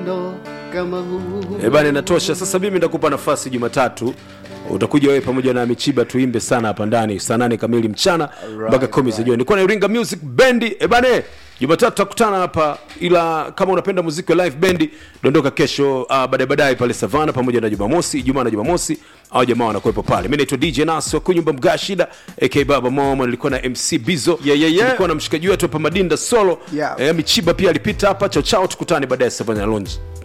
upendo kama huu Eh bana, inatosha. Sasa mimi ndakupa nafasi Jumatatu, utakuja wewe pamoja na Michiba tuimbe sana hapa ndani saa nane kamili mchana mpaka kumi za jioni. Nilikuwa na Iringa Music Band. Eh bana, Jumatatu tutakutana hapa, ila kama unapenda muziki wa live band, dondoka kesho uh, baadaye baadaye pale Savana pamoja na Jumamosi, Ijumaa na Jumamosi au jamaa wanakuwepo pale. Mimi naitwa DJ Nas wa kunyumba Mgashida aka Baba Momo, nilikuwa na MC Bizo Yeah, yeah, yeah. Nilikuwa na mshikaji wetu hapa Madinda Solo Yeah. eh, Michiba pia alipita hapa. Chao chao, tukutane baadaye Savana Lounge.